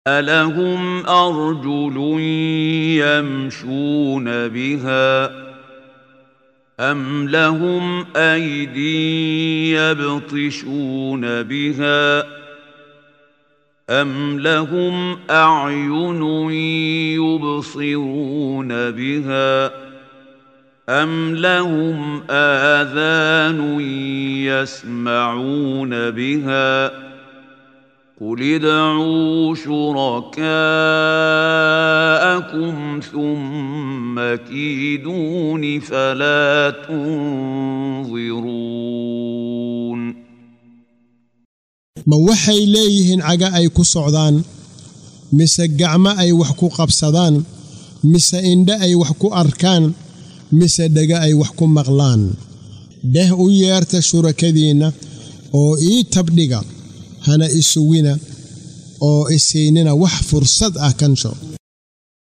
ألهم أرجل يمشون بها أم لهم أيدي يبطشون بها أم لهم أعين يبصرون بها أم لهم آذان يسمعون بها قل ادعوا شركاءكم ثم كيدون فلا تنظرون ma waxay leeyihiin caga ay ku socdaan mise gacmo ay wax ku qabsadaan mise indhe ay wax ku arkaan mise dhega ay wax ku maqlaan dheh u yeerta shurakadiinna oo ii tabdhiga hana isugina oo isiinina wax fursad ah kansho